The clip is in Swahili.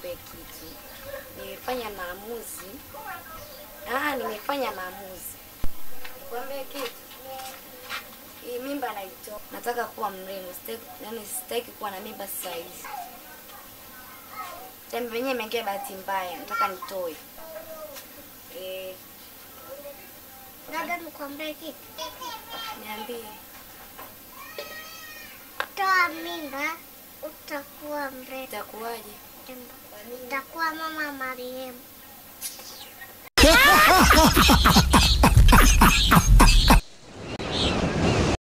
nikwambie kitu. Nimefanya maamuzi. Ah, nimefanya maamuzi. Nikwambie kitu. Hii mimba naitoa. Nataka kuwa mrembo. Sitaki, yani sitaki kuwa na mimba sasa hivi. Tembe yenyewe imeingia bahati mbaya. Nataka nitoe. Eh, Dada, nikwambie kitu. niambie. Toa mimba, utakuwa mrembo. Itakuwaje? Utakuwa mama marehemu.